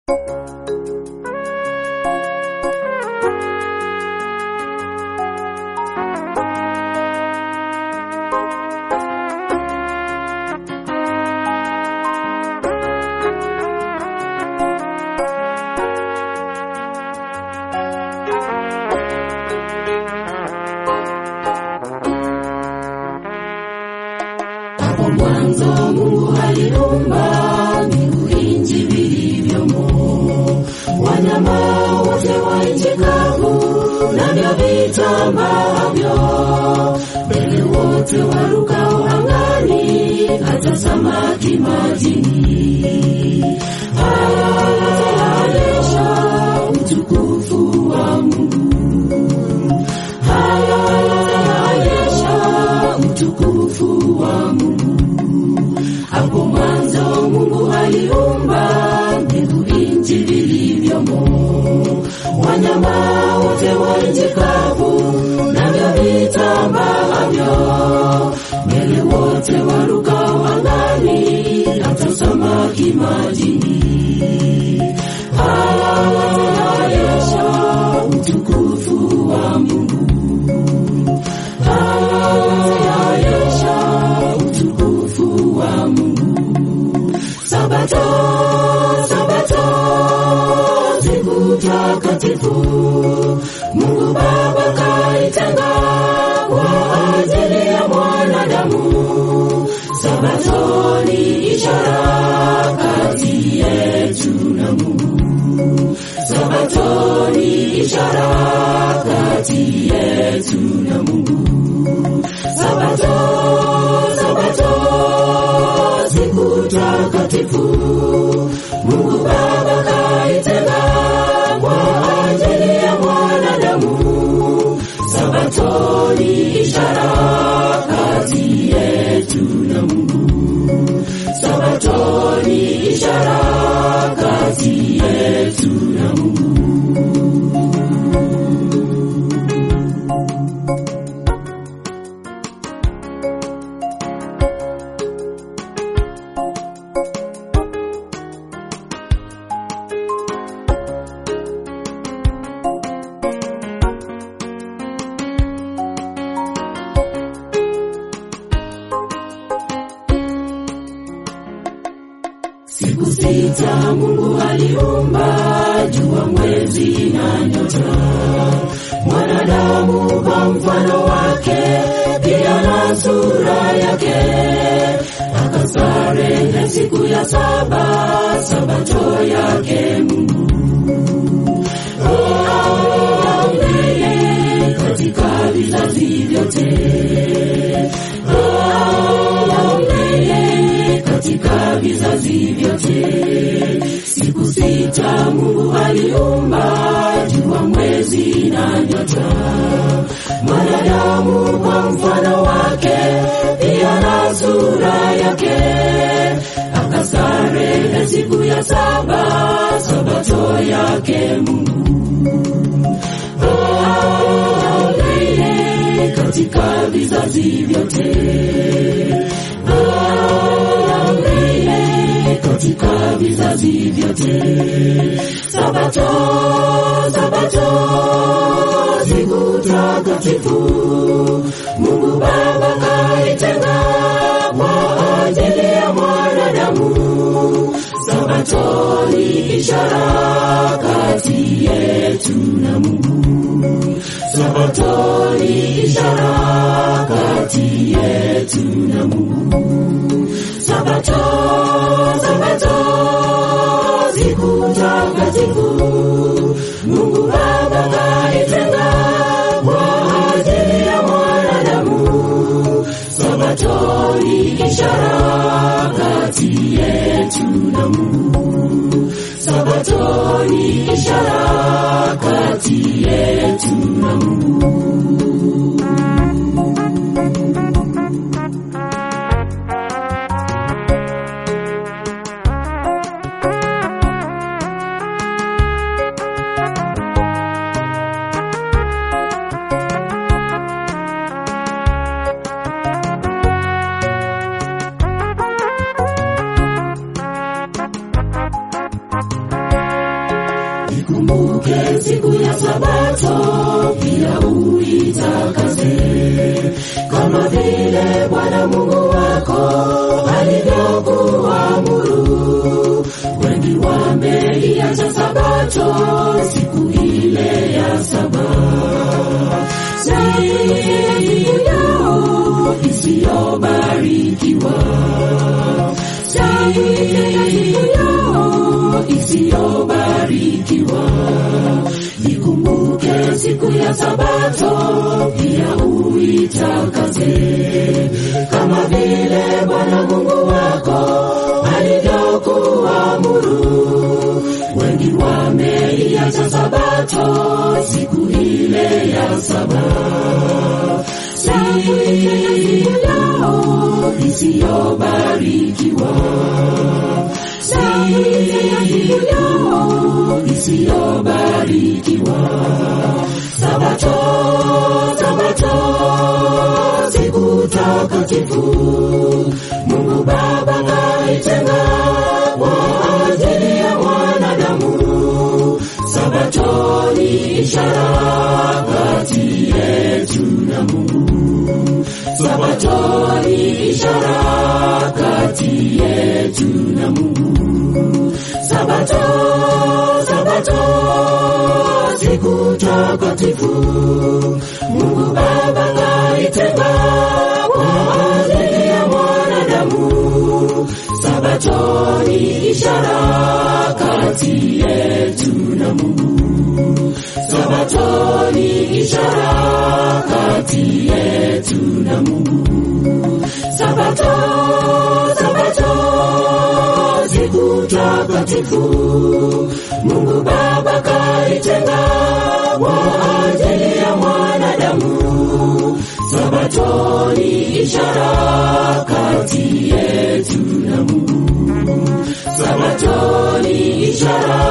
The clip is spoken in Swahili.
mwanzo Mungu aliumba mbingu, nchi vilivyomo, wanyama wote wa nchi kavu, navyo vitambavyo, ndege wote warukao angani, hata samaki majini. Haya yote yaonyesha utukufu wa Mungu. Haya yote yaonyesha utukufu wa Mungu. Hapo mwanzo Mungu aliumba mbingu, nchi vilivyomo, wanyama wote wa nchi kavu, navyo vitambavyo, ndege wote warukao angani, hata samaki majini. Haya yote yaonyesha utukufu wa Mungu. Haya yote yaonyesha utukufu wa Mungu. Sabato, Sabato, siku takatifu, Mungu Baba kaitenga kwa ajili ya mwanadamu. Sabato ni ishara kati yetu na Mungu. Sabato ni ishara kati yetu na Mungu. Sabato, Sabato, siku takatifu, Mungu Baba kaitenga kwa ajili ya mwanadamu. Sabato ni ishara kati yetu na Mungu. Sabato ni ishara kati yetu na Mungu. Siku sita Mungu aliumba jua, mwezi na nyota, mwanadamu kwa mfano wake, pia na sura yake. Akastarehe siku ya saba, sabato yake Mungu. Oh, yeye katika vizazi vyote Oh, yeye katika vizazi vyote. Siku sita Mungu aliumba jua, mwezi na nyota, mwanadamu kwa mfano wake, pia na sura yake. Akastarehe siku ya saba, sabato yake Mungu. Oh, yeye katika vizazi vyote Oh, yeye katika vizazi vyote. Sabato, Sabato, siku takatifu, Mungu Baba kaitenga kwa ajili ya mwanadamu. Sabato ni ishara kati yetu na Mungu. Sabato ni ishara kati yetu na Mungu. Sabato, Sabato, siku takatifu, Mungu Baba kaitenga kwa ajili ya mwanadamu. Sabato ni ishara kati yetu na Mungu. Sabato ni ishara kati yetu na Mungu. ikumbuke siku ya Sabato, pia uitakaze kama vile Bwana Mungu wako alivyokuamuru. Wengi wameiacha Sabato, siku ile ya saba, siku yao isiyobarikiwa, siku yao isiyobarikiwa. Ikumbuke siku ya Sabato, pia uitakaze kama vile Bwana Mungu wako alivyokuamuru. Wengi wameiacha Sabato, siku ile ya saba, siku yao isiyobarikiwa, siku yao isiyobarikiwa. Sabato, Sabato, siku takatifu Mungu Baba kaitenga kwa ajili ya mwanadamu. Sabato ni ishara kati yetu na Mungu. Sabato ni ishara kati yetu na Mungu. Sabato, Sabato, siku takatifu Mungu Baba kaitenga kwa ajili ya mwanadamu. Sabato ni ishara kati yetu na Mungu. Sabato ni ishara kati yetu na Mungu. Sabato, Sabato, siku takatifu Mungu Baba kaitenga kwa ajili ya mwanadamu. Sabato ni ishara kati yetu na Mungu. Sabato ni ishara